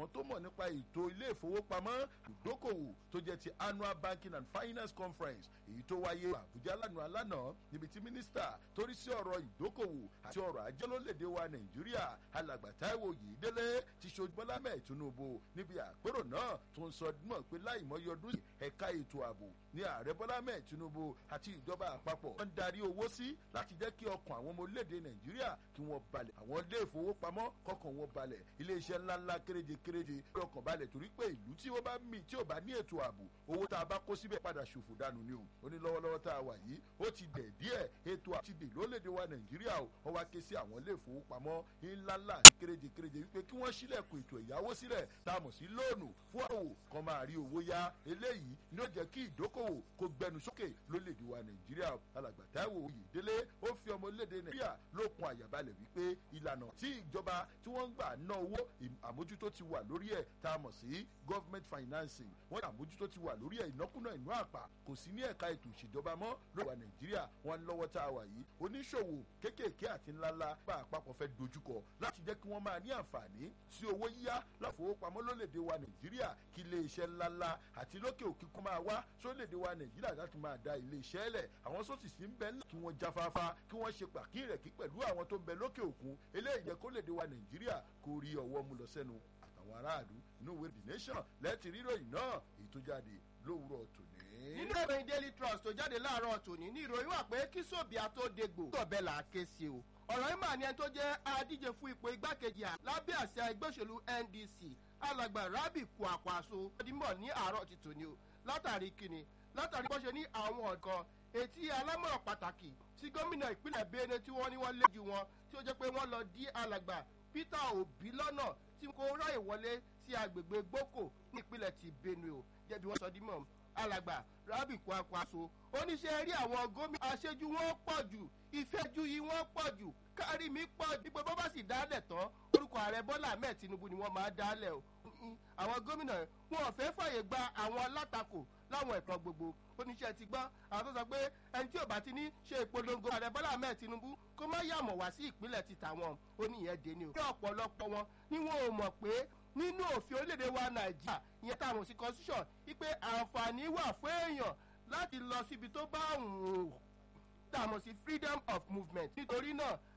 àwọn tó mọ̀ nípa ètò ilé ìfowópamọ́ ìdókòwò tó jẹ́ ti annual banking and finance conference èyí tó wáyé àbújá lánàá lánàá níbi tí mínísítà torí sí ọ̀rọ̀ ìdókòwò àti ọ̀rọ̀ ajé lólédè wa nàìjíríà alàgbà táíwò yìídélé ti ṣojú bọ́lá mẹ́ẹ̀ tinubu níbi àpérò náà tó ń sọ mọ̀ pé láìmọye ọdún yìí ẹ̀ka ètò ààbò ní ààrẹ bọ́lá mẹ́ẹ̀ tinubu àti ìjọba àpapọ̀ wọ́n ń darí owó sí láti jẹ́ kí ọkàn àwọn ọmọ orílẹ̀-èdè nàìjíríà kí wọ́n balẹ̀ àwọn ilé ìfowópamọ́ kọkàn wọn balẹ̀ iléeṣẹ́ ńláńlá kéréje kéréje ọkàn balẹ̀ torí pé ìlú tí ó bá mì tí ò bá ní ètò ààbò owó tá a bá kó síbẹ̀ padà ṣòfò dànù ni o ó ní lọ́wọ́lọ́wọ́ tá a wà yìí ó ti dẹ̀ díẹ̀ ètò àti dè lólédè wa nàìjíríà o wọ́n wá ké sí àwọn ilé ìfowópamọ́ ńláńlá àti kéréje kéréje wípé kí wọ́n sílẹ̀kùn ètò ìyàwó sílẹ̀ tá a mọ̀ sí lóònù fún àwò kan máa rí owó yá eléyìí ni ó jẹ́ kí ìdókòwò kó gbẹnu sókè lólédè wa nàìjíríà alàgbà táíwò oyèdélé ó fi ọmọ orílẹ̀-èdè nàìjíríà lókun àyàbalẹ̀ wípé ìlànà tí ìjọba tí wọ́n ń gbà ná owó àmójútó ti wà lórí ẹ̀ tá a mọ̀ sí government financing wọ́n ní àmójútó ti wà lórí ẹ̀ ìnákúnà ìnú àpà kò sí ní ẹ̀ka ètò ìṣèjọba mọ́ lórí wa nàìjíríà wọn lọ́wọ́ tá a wà yìí oníṣòwò kéékèèké àti ńláńlá bá àpapọ̀ fẹ́ dojúkọ láti jẹ́ kí wọ́n máa ní àǹfààní sí owó yíyá láfowópamọ́ lólèdè wa nàìjíríà kí ilé iṣẹ́ ńláńlá àti lókè òkè kó máa wá sólèdè wa nàìjíríà láti máa da ilé iṣẹ́ lẹ̀ àwọn sọ́ọ̀tì sí ń bẹ ńlẹ̀ kí wọ́n jáfáfá kí wọ́n ṣe pàkírẹ̀kí pẹ̀lú àwọn tó ń bẹ lókè òkun eléyìí jẹ́ kó lèdè wa nàìjíríà kó rí ọwọ́ mú lọ sẹ́nu àtàwọn aráàlú inú ìwé the nation lẹ́ẹ̀tì ríròyìn náà èyí tó jáde lówùrọ̀ tòní. nínú ìròyìn daily trust tó jáde láàárọ̀ tòní ní ìròyìn wà pé kí sóbìà tó dégbò tó bẹ́ẹ̀ là á ké sí o ọ̀rọ̀ yìí mà ní ẹni tó jẹ́ adíje fún ipò igbákejì à lábẹ́ àṣẹ ẹgbẹ́ òṣèlú ndc alàgbà rabi kwakwaso ọdínmọ̀ ní àárọ̀ ti tòní o látàrí kíni látàrí bó ṣe ní àwọn ọ̀kan etí alámọ̀ràn pàtàkì sí gómìnà ìpínlẹ̀ bene tí wọ́n ní wọ́n lé ju wọn tí ó jẹ́ pé wọ́n lọ dí alàgbà peter obi lọ́nà tí kò ráyè wọlé sí agbègbè gboko ní ìpínlẹ̀ ti benue o jẹ́bi wọ́n sọ dímọ̀ alàgbà rabi kwakwaso oníṣẹ́ rí àwọn gómìnà aṣẹ́jú wọn pọ̀ jù ìfẹ́jú yìí wọ́n pọ̀ jù kárí mi pọ̀ jù pé bó bá sì dálẹ̀ tán orúkọ ààrẹ bọ́lá ahmed tinubu ni wọ́n máa dálẹ̀ o àwọn gómìnà wọn ò fẹ́ fàyè gba àwọn alátakò láwọn ẹ̀kan gbogbo oníṣẹ́ ti gbọ́ àwọn tó sọ pé ẹni tí ò bá ti ní ṣe ìpolongo ààrẹ bọ́lá ahmed tinubu kó má yàmọ̀ wá sí ìpínlẹ̀ ti tàwọn ó ní ìyẹn dé ni o. ní ọ̀pọ̀lọpọ̀ wọn ni wọn ò mọ̀ pé nínú òfin orílẹ̀-èdè wa nàìjíríà ìyẹn táwọn sí constitution wípé àǹfààní wà fún èèyàn láti lọ síbi tó bá wù ú tààmù sí freedom of movement nítorí náà